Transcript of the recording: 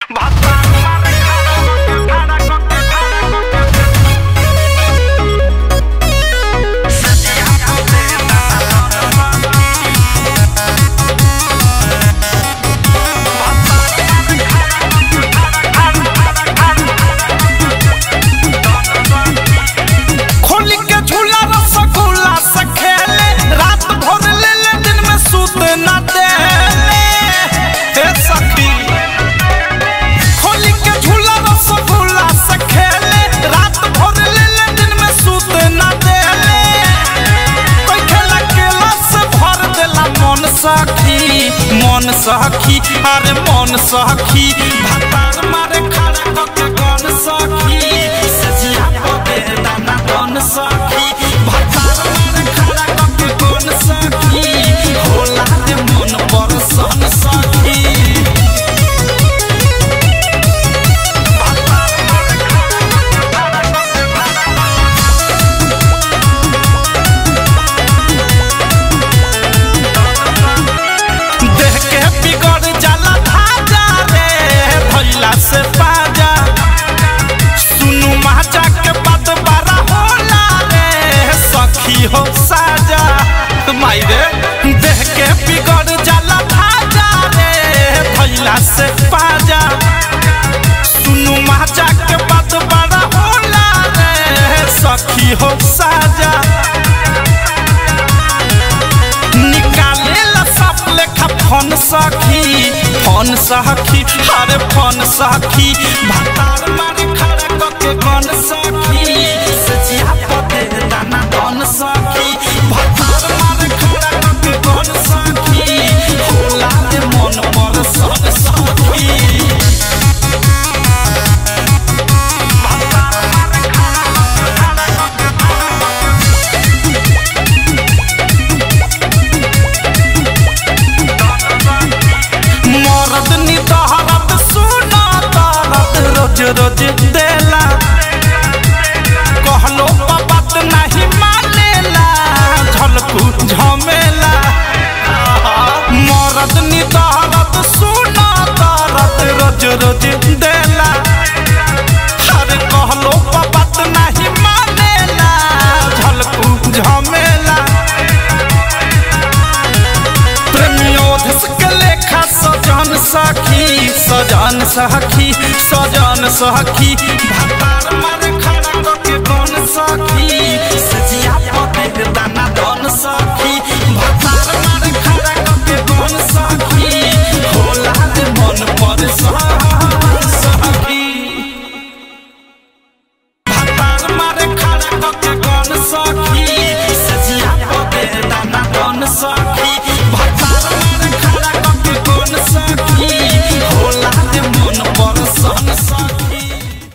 खोली के झूला रसगुल्ला से खेले रात भर ले ले दिन में सूत न देले हे सखी खोली के झूला रसगुल्ला से खेले रात भर ले ले दिन में सूत न देले कोई खेला केला से भर देला मन सखी मन सखी अरे मन सखी भातार मारे खड़ा कके गन सखी सजिया पदे दाना गन सखी भातार मारे खड़ा कके गन सखी होला रे मन पर सन सखी देह के बिगड़ जाला धाजा रे भैला से बाजा सुनु माचा के बात बारा होला रे सखी हो साजा माई रे देह के बिगड़ जाला धाजा रे भैला से बाजा सुनु माचा के बात बारा होला रे सखी हो साजा निकाले ला सब लेखा फोन सखी फोन सखी अरे फोन सखी भातार मारे खड़ा कके गन सखी सचिया पते दाना गन सखी भातार मारे खड़ा कके गन सखी होला रे मन पर सन सखी मरद नितहरत सुना तरत रोज रोज देला कहलो बात नहीं मानेला झलकू झमेला मरद नितहरत सुना तरत रोज रोज देला अरे कहलो बात नहीं मानेला झलकू झमेला प्रेमियोधस के लेखा सजन सखी सजन सखी सजन सखी भातार मारे खड़ा कके गन सखी सजिया पते दाना दन सखी